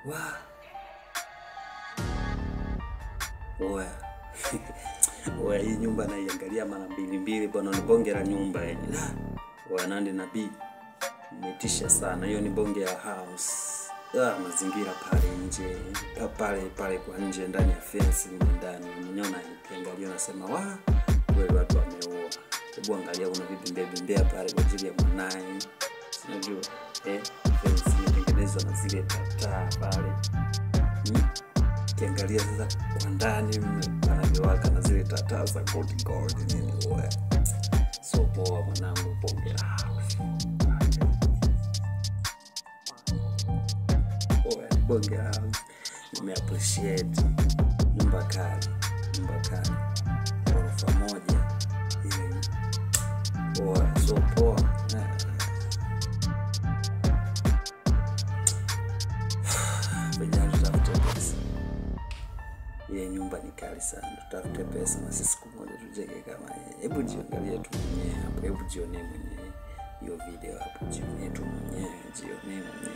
Wa. Oya. Oya, hii nyumba naiangalia mara mbili mbili bwana, ni bonge la nyumba yenye. La. Oya, Nandi na B. Umetisha sana. Hiyo ni bonge ya house. Ah, mazingira pale nje. Pa- Pale pale kwa nje ndani ya fence ni ndani. Mwenyewe unaiangalia unasema, "Wa, kweli watu wameoa." Hebu angalia kuna vibimbea bimbea pale kwa ajili ya mwanae. Unajua? Eh, fence imetengenezwa na zile taa pale. Hmm? Ukiangalia sasa kwa ndani mle panavyowaka na zile tataa za gold gold nini oya. So poa mwanangu, bonge la house. Oya, bonge la house. Nime appreciate nyumba kali, nyumba kali, ghorofa moja ile. Oya, so poa. Na- Vijana tutafute pesa. Ile nyumba ni kali sana, tutafute pesa na sisi siku moja tujenge kama yeye. Hebu jiangalie tu mwenyewe hapo, hebu jionee mwenyewe hiyo video hapo, jionee tu mwenyewe, jionee mwenyewe.